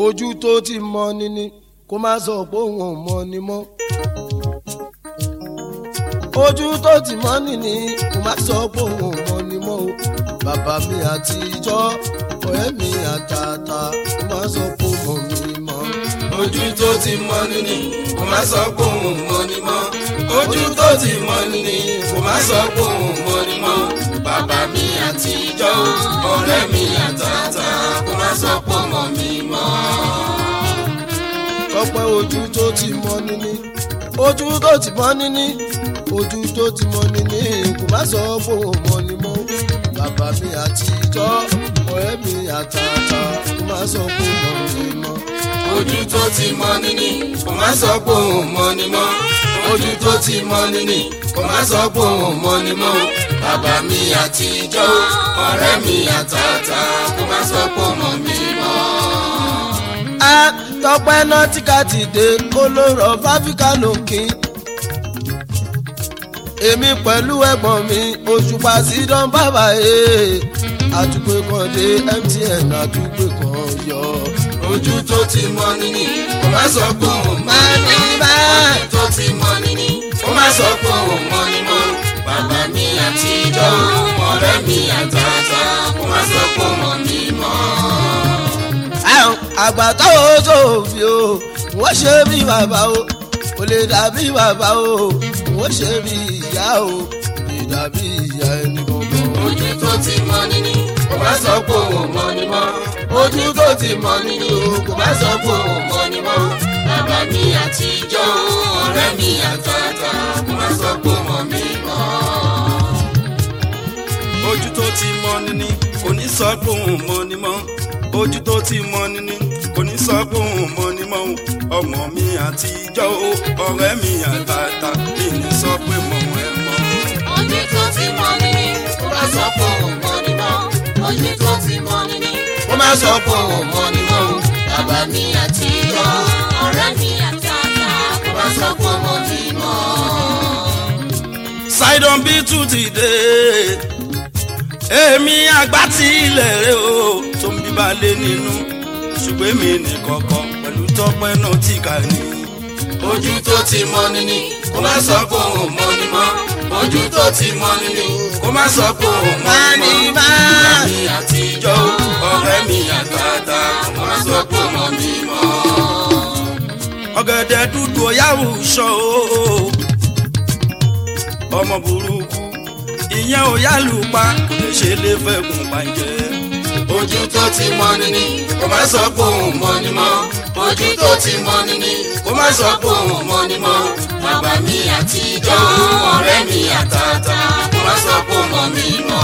ojú tó ti mọ ni ni kó má sọ pé òun ò mọ ni mọ́ ojú tó ti mọ ni ni kó má sọ pé òun ò mọ ni mọ́ o bàbá mi àtijọ́ ọ̀rẹ́ mi àtàtà kó má sọ pé òun mọ̀ mi mọ́ ojú tó ti mọ ni ni kò má sọ pé òun mọ ni mọ́ ojú tó ti mọ ni ni kò má sọ pé òun mọ ni mọ́ bàbá mi àtijọ́ ọ̀rẹ́ mi àtàtà kò má sọ pé òun mọ mi mọ́. tọpẹ́ ojú tó ti mọ ni ni ojú tó ti mọ ni ni ojú tó ti mọ ni ni kò má sọ pé òun mọ ni mọ́ bàbá mi àtijọ́ ọ̀rẹ́ mi àtàtà kó má sọ pé òun mọ mi mọ́. ojú tó ti mọ ni ni kò má sọ pé òun mọ ni mọ́ ojú tó ti mọ ni ni kò má sọ pé òun mọ ni mọ́ bàbá mi àtijọ́ ọ̀rẹ́ mi àtàtà kò má sọ pé òun mọ mi mọ́. a tọpẹ́ náà tí ká ti dé olóró fáfíkà lòkì èmi pẹ̀lú ẹ̀gbọ́n mi òṣùpá sí dán bàbá ẹ̀ àdúgbò kan dé mtn àdúgbò kan yọ. ojú tó ti mọ ni ni kò má sọ pé òun mọ ni mọ́ ojú tó ti mọ ni ni kò má sọ pé òun mọ ni mọ́ bàbá mi àtijọ́ ọ̀rẹ́ mi àtàtà kò má sọ pé òun mọ mi mọ́. àwọn àgbà táwọn sòfin o wọ́n ṣe bí bàbá o kò lè dàbí bàbá o wọ́n ṣe bí ìyá o kò lè dàbí ìyá ẹni gbọ̀ngàn. ojú tó ti mọ ni ni kò má sọ pé òun mọ ni mọ́ ojú tó ti mọ ni ni kò má sọ pé òun mọ ni mọ́ bàbá mi àtijọ́ ọ̀rẹ́ mi àtàtà kò má sọ pé òun mọ mi mọ́. ojú tó ti mọ ni ni kò ní sọ pé òun mọ ni mọ́ ojú tó ti mọ ni ni kò ní sọ pé òun mọ ni mọ́ ọmọ mi àtijọ́ o ọ̀rẹ́ mi àtàtà mi ní sọ pé mọ̀ ẹ́ mọ́. ojú tó ti mọ ni ni kò má sọ pé òun mọ ni mọ́ ojú tó ti mọ ni ni kò má sọ pé òun mọ ni mọ́ bàbá mi àtijọ́ ọ̀rẹ́ mi àtàtà kò má sọ pé òun mọ mi mọ́. sidon bí tún ti dé èmi àgbà tí ilẹ̀ rẹ o tó ń bíbá lé nínú ṣùgbọ́n èmi nìkọ̀kọ̀ pẹ̀lú tọ́pẹ́ náà tí kà ní. ojú tó ti mọ ni ni kò má sọ pé òun mọ ni mọ́ ojú tó ti mọ ni ni kò má sọ pé òun mọ ni mọ́ bàbá mi àtijọ́ ọ̀rẹ́ mi àtàtà kò má sọ pé òun mọ mi mọ́. ọ̀gẹ̀dẹ̀ dúdú ọ̀yáwó sọ o ọmọ burúkú ìyẹn ò yálù pa kò lè ṣe lè fẹ́ kún pàjẹ́. ojú tó ti mọ ni ni kò má sọ pé òun mọ ni mọ́ ojú tó ti mọ ni ni kò má sọ pé òun mọ ni mọ́ bàbá mi àtijọ́ ọ̀rẹ́ mi àtàtà kò má sọ pé òun mọ mi mọ́.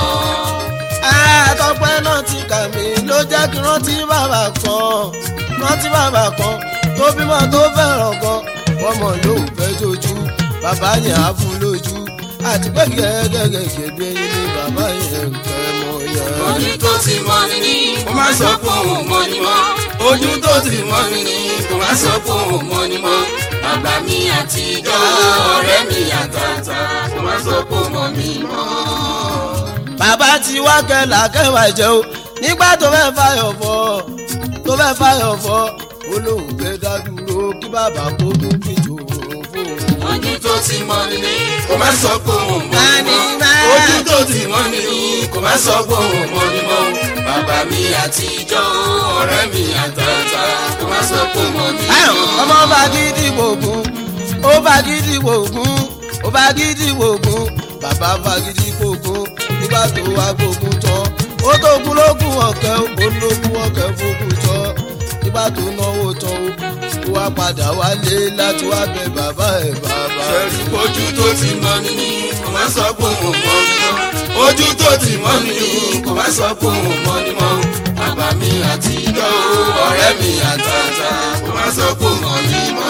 àtọ́pẹ́ náà ti kà mí ló jẹ́ kí rántí bàbá kan rántí bàbá kan tó bímọ tó fẹ́ràn gan ọmọ yóò fẹ́ jojú bàbá yẹn á fún lójú àti pé gẹ́gẹ́gẹ́ bí ẹyin ni bàbá yẹn ń fẹ́ mọ yẹn. ojú tó ti mọ ni ni kò má sọ pé òun mọ ni mọ́ ojú tó ti mọ ni ni kò má sọ pé òun mọ ni mọ́ bàbá mi àtijọ́ ọ̀rẹ́ mi àtàtà kò má sọ pé òun mọ mi mọ́. bàbá ti wá kẹlà kẹwàá jẹ o nígbà tó fẹ́ fàyọ̀ fọ́ tó fẹ́ fàyọ̀ fọ́ olóhùn gbé dádúró kí bàbá kó tún fìjò òun fóun. ojú tó ti mọ ni ni kò má sọ pé òun mọ ni mọ́ ojú tó ti mọ ni ni kò má sọ pé òun mọ ni mọ́ bàbá mi àtijọ́ ọ̀rẹ́ mi àtàtà kò má sọ pé òun mọ mi Ayọ̀, mọ́. ọmọ bá gidi gbòògùn ó bá gidi gbòògùn ó bá gidi gbòògùn bàbá bá gidi gbòògùn nígbà tó wá gbòògùn tán ó tó kú lógún ọ̀kẹ́ ó lógún ọ̀kẹ́ fógún tán nígbà tó náwó tán ó wá padà wálé láti wá bẹ bàbá ẹ̀ bàbá. sẹ́rí ojú tó ti mọ ni ni kò má sọ pé òun mọ ni mọ́ ojú tó ti mọ ni ni kò má sọ pé òun mọ ni mọ́ bàbá mi àtijọ́ ọ̀rẹ́ mi àtàtà kò má sọ pé òun mọ ni mọ́.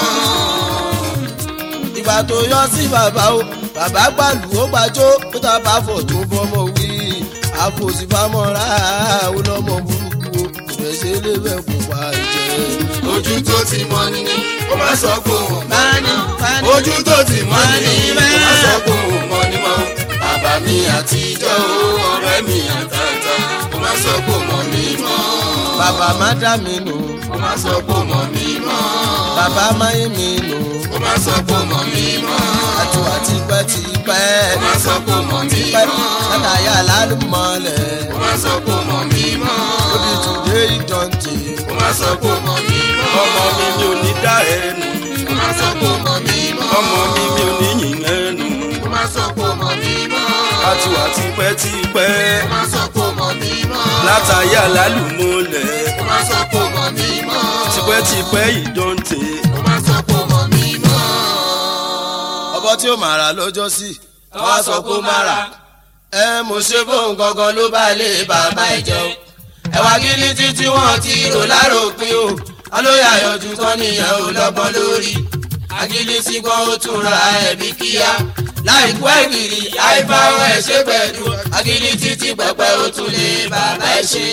ìgbà tó yọ sí bàbá o bàbá gbàlù ó gbàjó ó ta bá fọ̀ tó bọ́mọ wí àfòsífàmọ́ra ó lọ́mọ burúkú o ìrẹsẹ̀ lè bẹ̀ kó pa ìjẹ́. ojú tó ti mọ ni ni kò má sọ pé òun mọ Mani, mani. ojú tó ti mọ ni ni Mani, kò má sọ pé òun mọ ni mọ́ bàbá mi àtijọ́ ọ̀rẹ́ mi àtàtà kò má sọ pé òun mọ mi mọ́. bàbá má dá mi nù má sọ pé ó mọ̀ mí mọ́. bàbá máyé mi nù kó má sọ pé ó mọ̀ mí mọ́. àtúwà tipẹ́tipẹ́ kó má sọ pé ó mọ̀ mí tipẹ́ mọ́. látàyà lálùmọ́lẹ̀ kó má sọ pé ó mọ̀ mí mọ́. lórí tùdé ìdọ̀ǹtì kó má sọ pé ó mọ̀ mí mọ́. ọmọ mi mi ò ní dá ẹnu kó má sọ pé ó mọ̀ mí mọ́. ọmọ mi mi ò ní yìn ẹnu kó má sọ pé ó mọ̀ mí mọ́. àti wà tipẹ́tipẹ́ kó má sọ pé ó mọ̀ mí mọ́. látàyà lálùmọ́lẹ̀ kó má sọ pé ó mọ̀ mí mọ́. tipẹ́tipẹ́ ìdọ́ǹtẹ̀ kó má sọ pé ó mọ̀ mí mọ́. ọbọ tí ó máa rà lọ́jọ́ sí wá sọ pé ó má rà. ẹ mo ṣe fóun gangan ló bá lè bàbá ẹ jẹun ẹwà gíní títí wọn ti rò láròpin o alóyè àyànjú tán nìyẹn ò lọ́gbọ́n lórí agilisi kan ó tún ra ẹ̀mí kíá láìpú ẹ̀gìrì àìbáwọ̀ ẹ̀ ṣe pẹ̀lú agilí títí pẹ̀pẹ́ ó tún lè bàbá ẹ̀ ṣe.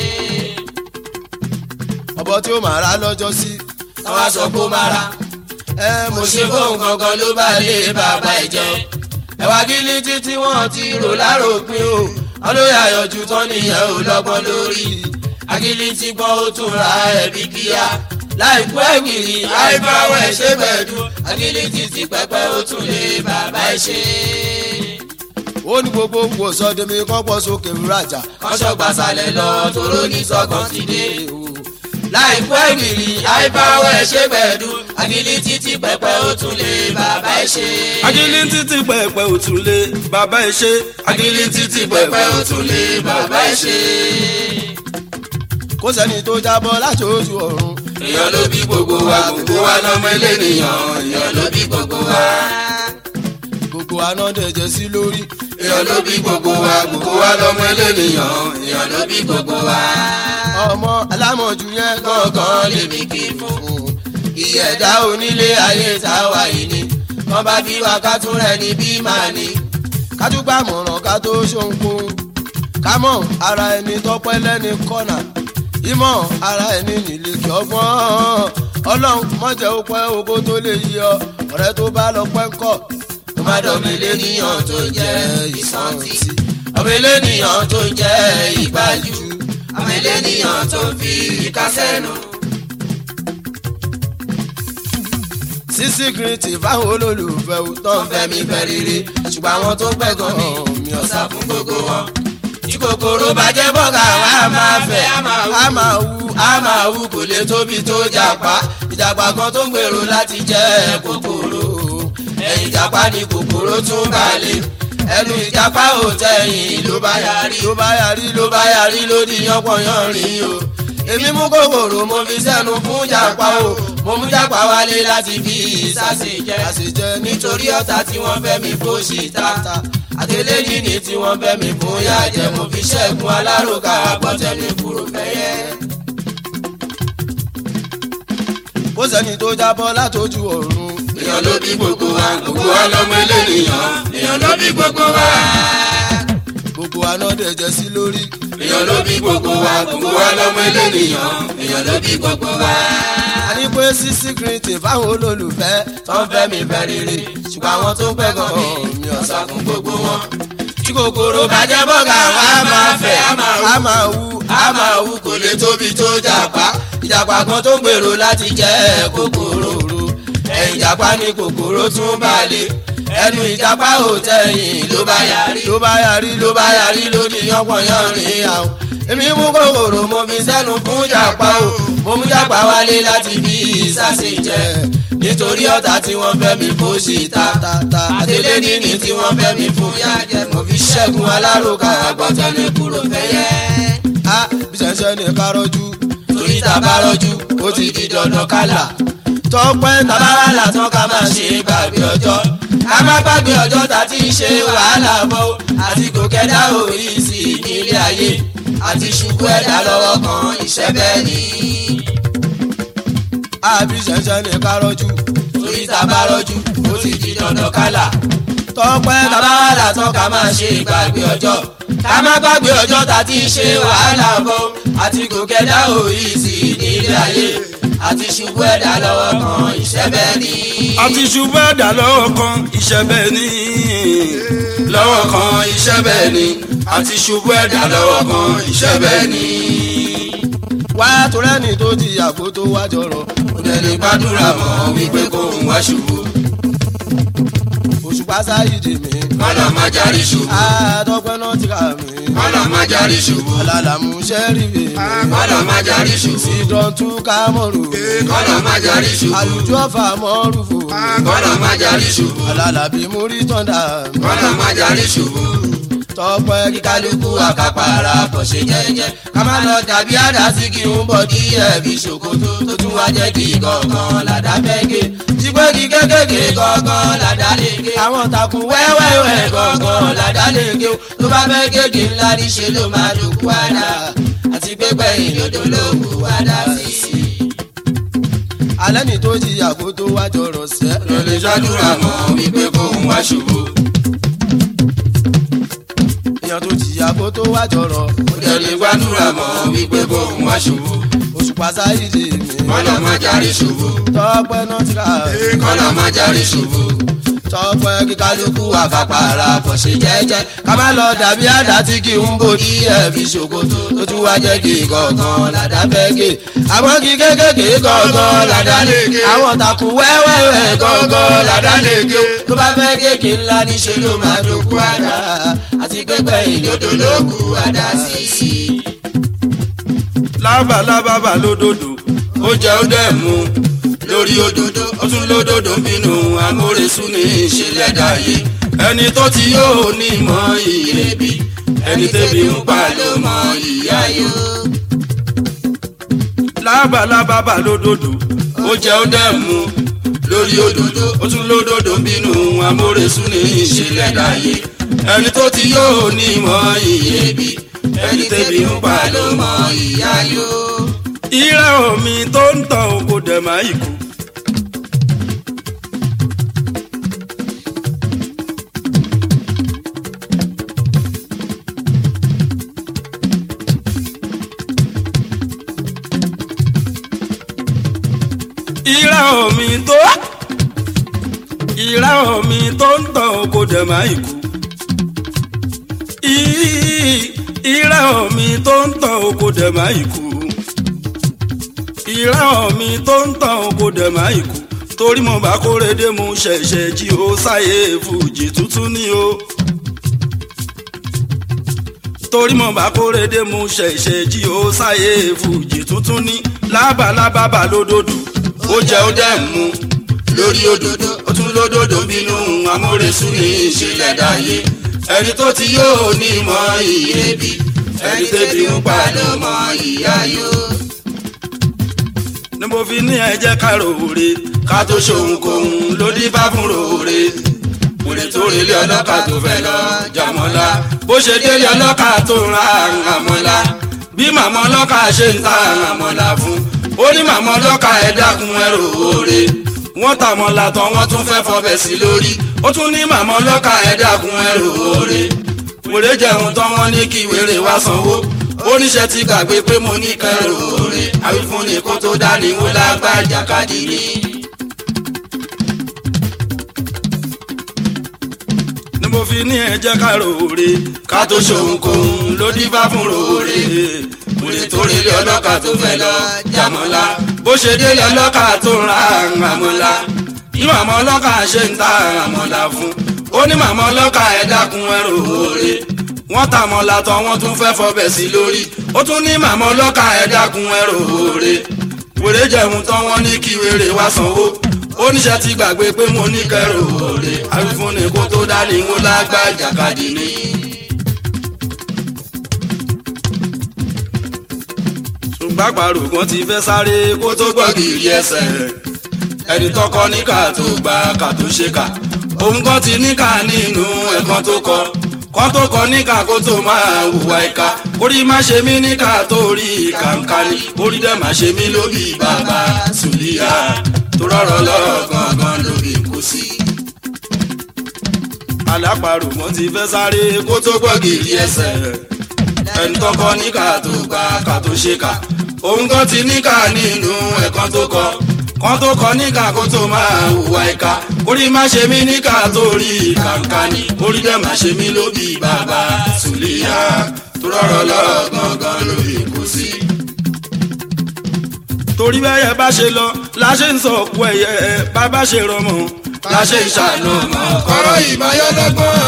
ọbọ tí ó máa rà lọ́jọ́ sí àwa sọ pé ó má ra ẹ mo mo ṣe ṣe fóun gangan ló bá lè bàbá ẹ̀ jẹun ẹwà gíní títí wọn ti rò láròpin o alóyè àyànjú tán nìyẹn ò lọ́gbọ́n lórí agilí tí gbọ́ ó tún ra ẹ̀mí kíá láìpẹ́ ẹ̀gbìrì àìbáwọ̀ ẹ̀ ṣe pẹ̀lú agilí títí pẹ́pẹ́ ó tún lè bàbá ẹ̀ ṣe. ó ní gbogbo wò sọdẹmi kọ́pọ̀ sókè rajà kọ́ṣọ́ gbàsálẹ̀ lọ tóró ní sọ́kàn ti dé o. láìpẹ́ ẹ̀gbìrì àìbáwọ̀ ẹ̀ ṣe pẹ̀lú agilí títí pẹ́pẹ́ ó tún lè bàbá ẹ̀ ṣe. agilí títí pẹpẹ òtúlé bàbá ẹ ṣe agilí títí pẹ́pẹ́ ó tún lè bàbá ẹ̀ ṣe. kó sẹ́ni tó jábọ́ láti ojú ọ̀run èèyàn ló bí gbogbo wa gbogbo wa lọ́mọ elénìyàn èèyàn ló bí gbogbo wa. gbogbo anádẹ̀jẹ̀ sí lórí èèyàn ló bí gbogbo wa gbogbo wa lọ́mọ elénìyàn èèyàn ló bí gbogbo wa. ọmọ alámọ̀jù yẹn gángan lèmi kì í fún. ìyẹ̀dá onílé ayé táwa yìí ni wọ́n bá bí wa ká tún rẹ̀ ní bí màá ní. kájúgbà mọ̀ràn ká tó ṣohunkóhun kámọ̀ ara ẹni tọ́pẹ́ lẹ́ni kọ́nà ìmọ̀ ara ẹni nílé kí ọgbọ́n ọlọ́run mọ̀jẹ̀ ó pẹ́ owó tó lè yí ọ ọ̀rẹ́ tó bá lọ pẹ́ ńkọ́ tó má dọ̀mí léníyàn tó jẹ́ ìsọ̀ntì. ọmọ eléníyàn tó jẹ́ ìgbájú. ọmọ eléníyàn tó fi ìkásẹ́nu. sísí kìrìtì fáwọn olólùfẹ́ ò tán wọ́n fẹ́ mi fẹ́ rere ṣùgbọ́n àwọn tó pẹ́ gan mi mi ò sá fún gbogbo wọn. tí kòkòrò bá jẹ́ bọ́gà wa á máa fẹ́ á máa wú á máa wú á máa wú kò lè tóbi tó jàpá ìjàpá kan tó ń gbèrò láti jẹ́ kòkòrò ẹ̀yìn ìjàpá ni kòkòrò tún balẹ̀ ẹnu ìjàpá ò tẹ̀yìn ló bá yarí ló bá yarí ló bá yarí ló di yánpọnyánrin o èmi mú kòkòrò mo fi sẹ́nu fún jàpá o mo mú jàpá wálé láti fi ìsàsè jẹ àṣejẹ nítorí ọ̀tá tí wọ́n fẹ́ mi fó ṣì ta àtẹlẹ́yìn ni tí wọ́n fẹ́ mi fún yá jẹ mo fi ṣẹ́gun alárùkà àgbọ̀tẹ́mi kúrò fẹ́yẹ́. kó sẹ́ni tó jábọ́ látòjú ọ̀run èèyàn ló bí gbogbo wa gbogbo wa lọ́mọ elénìyàn èèyàn ló bí gbogbo wa. gbogbo anádẹ̀jẹ̀ sí lórí èèyàn ló bí gbogbo wa gbogbo wa lọ́mọ elénìyàn èèyàn ló bí gbogbo wa. a ní pé sísí kìrìtì fáwọn olólùfẹ́ tó ń fẹ́ mi fẹ́ rere ṣùgbọ́n àwọn tó pẹ́ gan mi mi ò sá fún gbogbo wọn. tí kòkòrò bá jẹ́ bọ́gà wa á máa fẹ́ á máa wú á máa wú a máa wú kò lè tóbi tó jàpá ìjàpá kan tó ń gbèrò láti jẹ́ kòkòrò ẹ̀yìn ìjàpá ni kòkòrò tún balẹ̀ ẹnu ìjàpá ò tẹ̀yìn ló bá yarí ló bá yarí ló bá yarí ló di yánpọnyánrin àwọn èmi mú kòkòrò mo fi sẹ́nu fún jàpá o mo mú jàpá wálé láti fi ìsàsè jẹ nítorí ọ̀tá tí wọ́n fẹ́ mi fó ṣì ta àtẹlẹ́ níní tí wọ́n fẹ́ mi fún yájẹ́ mo fi ṣẹ́gun alárùkà àgbọ̀tẹ́lẹ̀ kúrò fẹ́yẹ́ á bí ṣẹ̀ṣẹ̀ ní kárọ́jú torí tá a bá rọ́jú ó ti di dandan kálà. tọ́pẹ́ bàbá wa là tán ká máa ṣe gbàgbé ọjọ́ ká má gbàgbé ọjọ́ tá a ti ń ṣe wàhálà bọ́ àti kò kẹ́dá òrí sí i nílé ayé àti ṣubú ẹ̀dá lọ́wọ́ kan ìṣẹ́ bẹ́ẹ̀ ni. á bí ṣẹ̀ṣẹ̀ ní kárọ́jú torí tá a bá rọ́jú ó ti di dandan kálà. tọ́pẹ́ bàbá wa là tán ká máa ṣe gbàgbé ọjọ́ ká má gbàgbé ọjọ́ tá a ti ń ṣe wàhálà bọ́ àti kò kẹ́dá òrí sí i nílé ayé àti ṣubú ẹ̀dá lọ́wọ́ kan ìṣẹ́ bẹ́ẹ̀ ni. àti ṣubú ẹ̀dá lọ́wọ́ kan iṣẹ́ bẹ́ẹ̀ ni lọ́wọ́ kan iṣẹ́ bẹ́ẹ̀ ni àti ṣubú ẹ̀dá lọ́wọ́ kan iṣẹ́ bẹ́ẹ̀ ni. wá torẹ́ni tó jìyà kó tó wá jọrọ̀ kò dẹ̀ lè gbàdúrà mọ́ wípé kó ń wá ṣubú òṣùpá sáyidì mi kọ́lọ̀ má járí ṣubú àádọ́gbẹ́ náà ti rà mí kọ́lọ̀ má járí ṣubú alálàmú sẹ́rí mi kọ́lọ̀ má járí ṣubú ìdọ̀tún kámọ́rù kọ́lọ̀ má járí ṣubú àlùjọ ọ̀fà mọ́rùfò kọ́lọ̀ má járí ṣubú alálàbí múrí tọ́ndà kọ́lọ̀ má járí ṣubú tọpẹ́ kíkálukú àkàpàrà kò ṣe jẹ́jẹ́ ká má lọ dàbí àdásí kí n bọ̀ kí ẹ̀bí ṣòkòtò tó tún wá jẹ́ kí gọ̀ọ̀gàn làdá fẹ́gẹ́ jígbẹ́ kí kékèké gọ̀ọ̀gàn làdá lè gé àwọn takùn wẹ́wẹ́wẹ́ gọ̀ọ̀gàn làdá lè gé o tó bá fẹ́ kéèké ńlá ní ṣe ló máa dòkú àdá àti pépẹ́ ìlòdò ló kú àdá sí i. alẹ́ ní tó jìyà kó tó wá jọrọ̀ sẹ́ ló lè ṣàdúrà mọ́ wípé kó ń wá ṣubú èèyàn tó jìyà kó tó wá jọrọ̀ kò dẹ̀ lè gbàdúrà mọ́ wípé kó ń wá ṣubú òṣùpá sáyidì mi kọ́lọ̀ má járí ṣubú tọpẹ́ náà ti rà mí kọ́lọ̀ má járí ṣubú tọpẹ́ kíkálukú àfàpàrà kò ṣe jẹ́jẹ́ ká má lọ dàbí àdá tí kì í ń bò kí ẹ̀bí ṣòkòtò tó tún wá jẹ́ kí gọ̀ọ̀gàn làdá fẹ́ gé àmọ́ kí kékèké gọ̀ọ̀gàn làdá lè gé àwọn takùn wẹ́wẹ́wẹ́ gọ̀ọ̀gàn làdá lè gé tó bá fẹ́ kéèké ńlá níṣe ló máa dòkú àdá àti pépẹ́ ìdodo ló kú àdá sí i. lábàlábàbà lódòdó ó jẹ́ ó dẹ̀ mú lórí òdòdó ó tún lódòdó ń bínú amóresú ní ìṣẹ̀lẹ̀ dàyé ẹni tó ti yóò ní mọ ìrèbí ẹni tẹ́bi ń pa ló mọ ìyá yó. lábàlábàbà lódòdó ó jẹ́ ó dẹ̀ mú lórí òdòdó ó tún lódòdó ń bínú amóresú ní ìṣẹ̀lẹ̀ dàyé ẹni tó ti yóò ní mọ ìrèbí ẹni tẹ́bi ń pa ló mọ ìyá yó. ìrẹ́ omi tó ń tàn ó kò dẹ̀ máa ìkú. ìrẹ́ omi tó ìrẹ́ omi tó ń tàn ó kò dẹ̀ máa ìkú. Í- ìrẹ́ omi tó ń tàn ó kò dẹ̀ máa ìkú ìran mi tó ń tàn kò dẹ̀ máa ìkú torí mo bá kórede mu ṣẹ̀ṣẹ̀ jí ó sáyé fújì tuntun ní o. torí mo bá kórede mu ṣẹ̀ṣẹ̀ jí ó sáyé fújì tuntun ní lábàlábàbà lódòdó ó jẹ́ ó dẹ̀ mú lórí òdòdó ó tún lódòdó bínú amóresú ní ìṣẹ̀lẹ̀ dàyé ẹni tó ti yóò ní mọ ìrèbí ẹni tẹ́bi ń pa ló mọ ìyá yó. ni mo fi ní ẹ jẹ́ ká ròore ká tó ṣohun kóhun ló dín bá fún ròore wòlé tó relé ọlọ́kà tó fẹ́ lọ jàmọ́lá bó ṣe délé ọlọ́kà tó ra àmọ́lá bí màmá ọlọ́kà ṣe ń ta àmọ́lá fún ó ní màmá ọlọ́kà ẹ̀ dákun ẹ̀ ròore wọ́n tàmọ́lá tán wọ́n tún fẹ́ fọbẹ̀ sí lórí ó tún ní màmá ọlọ́kà ẹ̀ dákun ẹ̀ ròore wèrè jẹun tán wọ́n ní kí wèrè wá sanwó oníṣẹ́ ti gbàgbé pé mo ní kẹrù òre àwífúnni kó tó dání wó lágbájá kadìrí. ni mo fi ní ẹ jẹ́ ká ròore ká tó ṣohun kóhun ló dífá fún ròore wèrè tó relé ọlọ́kà tó fẹ́ lọ jàmọ́lá bó ṣe délé ọlọ́kà tó ra àmọ́lá bí màmá ọlọ́kà ṣe ń ta àmọ́lá fún ó ní màmá ọlọ́kà ẹ̀ dákun ẹ̀ ròore wọ́n ta mọ́lá tán wọ́n tún fẹ́ fọbẹ̀ sí lórí ó tún ní màmá ọlọ́kà ẹ̀ dákun ẹ̀ ròore wèrè jẹun tán wọ́n ní kí wèrè wá sanwó oníṣẹ́ ti gbàgbé pé mo ní kẹrò òre àwífúnni kó tó dání wó lágbájá kadìrí. ṣùgbọ́n àpàrò kan ti fẹ́ sáré kó tó gbọ́ gìrì ẹsẹ̀ ẹni tọkọ níkà tó gba kà tó ṣe kà òun kan ti níkà nínú ẹ̀kan tó kọ kan tó kọ níkà kó tó máa hùwà ìka orí má ṣe mí níkà tó rí kàǹkà ni orí dẹ̀ má ṣe mí lóbi bàbá sùlíyà tó rọrọ lọ́rọ̀ gangan lóbi kú sí. alápàrò kan ti fẹ́ sáré kó tó gbọ́ gìrì ẹsẹ̀ ẹni tọkọ níkà tó gba kà tó ṣe kà òun kan ti níkà nínú ẹ̀kan tó kọ kan tó kọ níkà kó tó máa hùwà ìka orí má ṣe mí níkà tó rí kàǹkà ni orí dẹ̀ má ṣe mí lóbi bàbá sùlíyà tó rọrọ lọ́rọ̀ gangan lóbi kú sí. torí bẹ́yẹ bá ṣe lọ la ṣe ń sọ òkú ẹ̀yẹ bàbá ṣe rọmọ la ṣe ń ṣàánú ọmọ kọ́rọ̀ ìmáyọ́dọ́gbọ́n.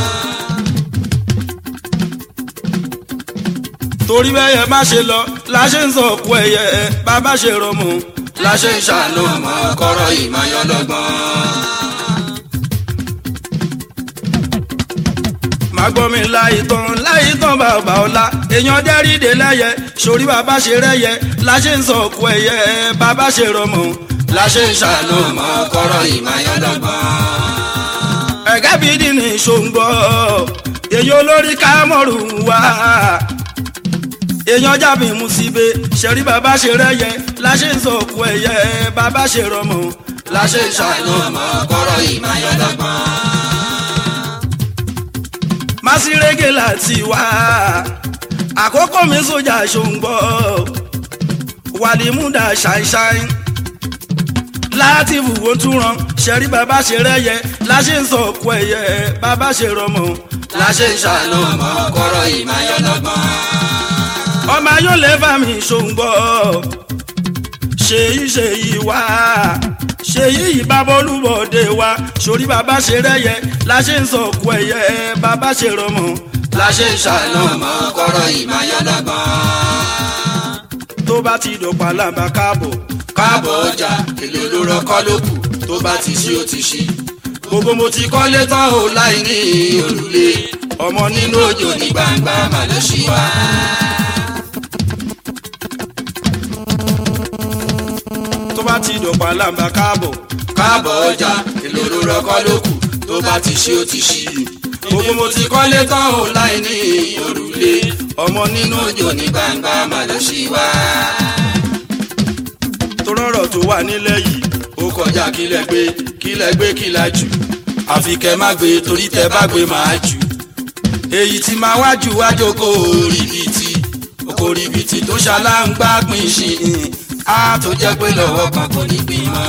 torí bẹ́yẹ má ṣe lọ la ṣe ń sọ òkú ẹ̀yẹ bàbá ṣe rọmọ la ṣe ń ṣàánú ọmọ kọ́rọ̀ ìmáyọ́dọ́gbọ́n. má gbọ́ mi láì tán láì tán bàbá ọ̀la èèyàn dẹ́rìndé lẹ́yẹ sórí bàbá ṣe rẹ́yẹ la ṣe ń sọ òkú ẹ̀yẹ bàbá ṣe rọmọ la ṣe ń ṣàánú ọmọ kọ́rọ̀ ìmáyọ́dọ́gbọ́n. ẹ̀gẹ́ bíi dì ní ṣòǹgbọ́ èyí olórí kámọ́rù wá èèyàn jábì musibe ṣẹ̀rí bàbá ṣe rẹ́yẹ la ṣe ń sọ òkú ẹ̀yẹ bàbá ṣe rọmọ la ṣe ń ṣàánú ọmọ kọ́rọ̀ ìmáyọ́dọ́gbọ́n. masirege láti wá àkókò mi sójà ṣòǹgbọ́ wàlímúdà ṣàìṣàì láti fùwó túran ṣẹ̀rí bàbá ṣe rẹ́yẹ la ṣe ń sọ òkú ẹ̀yẹ bàbá ṣe rọmọ la ṣe ń ṣàánú ọmọ kọ́rọ̀ ìmáyọ́dọ́gbọ́n. ọmọ yóò lè bá mi ṣòǹgbọ́ ṣèyí ṣèyí wá ṣèyí ìbábọ́lúbọ̀dé wa sórí bàbá ṣe rẹ́yẹ la ṣe ń sọ òkú ẹ̀yẹ bàbá ṣe rọmọ la ṣe ń ṣàánú ọmọ kọ́rọ̀ ìmáyọ́dọ́gbọ́n. tó bá ti dọ̀pá làbá káàbọ̀ káàbọ̀ ọjà èlò ló rọkọ́ ló kù tó bá ti ṣí ó ti ṣí. gbogbo mo ti kọ́lé tán o láì ní òrùlé ọmọ nínú òjò òjò ní gbangba mà ló ṣí wá. tó bá ti dọ̀pá làbá káàbọ̀ káàbọ̀ ọjà èlò ló rọkọ́ ló kù tó bá ti ṣí ó ti ṣí. gbogbo mo ti kọ́lé tán o láì ní òrùlé ọmọ nínú òjò ní gbangba mà ló ṣí wá. tó rọrọ̀ tó wà nílẹ̀ yìí ó kọjá kílẹ̀ gbé kílẹ̀ gbé kílẹ̀ jù àfi kẹ́ má gbé torí tẹ́ bá gbé máa jù. èyí tí máa wájú wájú kó ribiti oko ribiti tó ṣaláǹgbá pín ṣìn á tó jẹ́ pé lọ́wọ́ kan kò ní gbìn mọ́.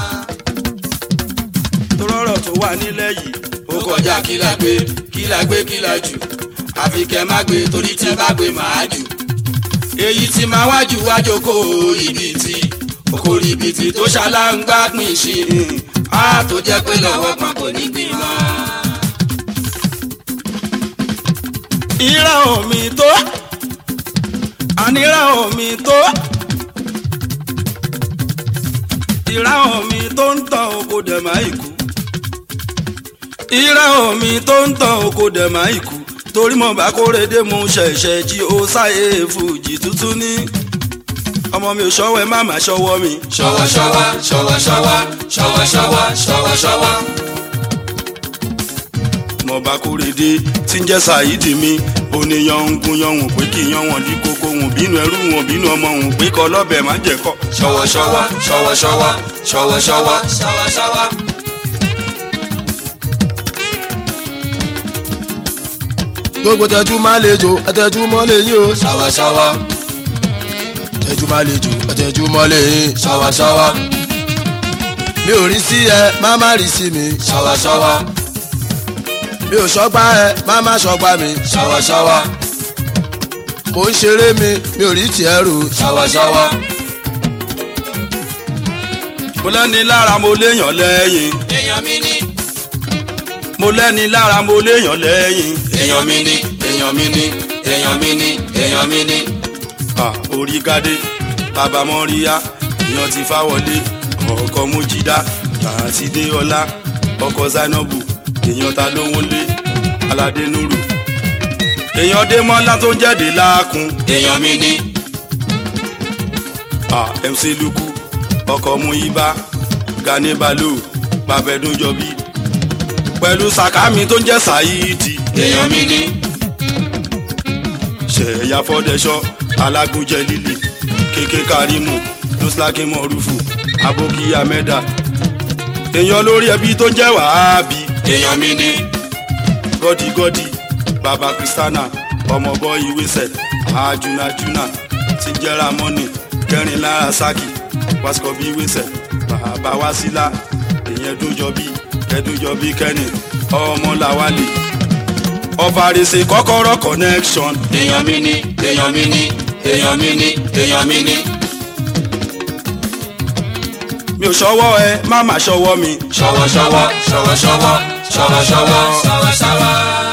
tó rọrọ̀ tó wà nílẹ̀ yìí ó kọjá kílà gbé kílà gbé kílà jù àfi kẹ́ má gbé torí tẹ́ bá gbé máa jù. èyí tí máa wájú wájú kó ribiti oko ribiti tó ṣaláǹgbá pín ṣìn á tó jẹ́ pé lọ́wọ́ kan kò ní gbìn mọ́. ìran omi tó àníran omi tó ìran omi tó ń tàn oko dẹ̀ máa ikú ìran omi tó ń tàn oko dẹ̀ máa ikú torí mo bá kórede mu ṣẹ̀ṣẹ̀ jí ó sáyé fújì tuntun ní ọmọ mi ò ṣọwọ́ ẹ má má ṣọwọ́ mi. ṣọwọ́ ṣọwọ́ ṣọwọ́ ṣọwọ́ ṣọwọ́ ṣọwọ́ ṣọwọ́ ṣọwọ́. mo bá kórede tí ń jẹ́ ṣàyídì mi oníyan ń gun yan wọ̀n pé kí yan wọ̀n dí kókó wọ̀n bínú ẹrú wọ̀n bínú ọmọ wọ̀n pé kọ́ lọ́bẹ̀ má jẹ́ kọ́. ṣọwọ́ ṣọwọ́ ṣọwọ́ ṣọwọ́ ṣọwọ́ ṣọwọ́ ṣọwọ́ ṣọwọ́. gbogbo tẹjú máa lè jò ẹtẹjú mọ́ lè yín o ṣọwọ́ ṣọwọ́ tẹjú máa lè jò ẹtẹjú mọ́ lè yín ṣọwọ́ ṣọwọ́ mi ò rí sí ẹ má má rí sí mi ṣọwọ́ ṣọwọ́ mi ò ṣọgbà ẹ má má ṣọgbà mi ṣọwọ́ ṣọwọ́ mò ń ṣeré mi mi ò rí tiẹ̀ rò ṣọwọ́ ṣọwọ́. mo lẹ́ni lára mo léèyàn lẹ́yìn èèyàn mi ní mo lẹ́ni lára mo léèyàn lẹ́yìn. èèyàn mi ní èèyàn mi ní èèyàn mi ní èèyàn mi ní. à orí gádé bàbá mọ́ríyá èèyàn ti fáwọlé ọkọ̀ mojídá àti déọlá ọkọ̀ zainabu èèyàn ta ló wọlé aládé nuru èèyàn démọ́lá tó ń jáde láàkún èèyàn mi ní à mc luku ọkọ̀ muyiba gani balu babẹ́dúnjọbí pẹ̀lú sàkámi tó ń jẹ́ sàyíìdì èèyàn mi ní ṣẹ̀yà fọ́dẹ̀ṣọ́ alágúnjẹ líle kéké karimu nuslaki mọ̀rúfù aboki amẹ́dà èèyàn lórí ẹbí tó ń jẹ́ wàhábì èèyàn mi ní gọ́dígọ́dí baba kristana ọmọbọ ìwésẹ̀ àjùnàjùnà tí ń jẹ́ ramoni kẹrin lára saki wasikọbi ìwésẹ̀ bàbá wásílà èèyàn dúnjọbí kẹdúnjọbí kẹni ọmọ làwálì ọ̀fàrèsè kọ́kọ́rọ́ connection èèyàn mi ní èèyàn mi ní èèyàn mi ní èèyàn mi ní mi ò ṣọwọ́ ẹ má má ṣọwọ́ mi. ṣọwọ́ ṣọwọ́ ṣọwọ́ ṣọwọ́ ṣọwọ́ ṣọwọ́ ṣọwọ́ ṣọwọ́.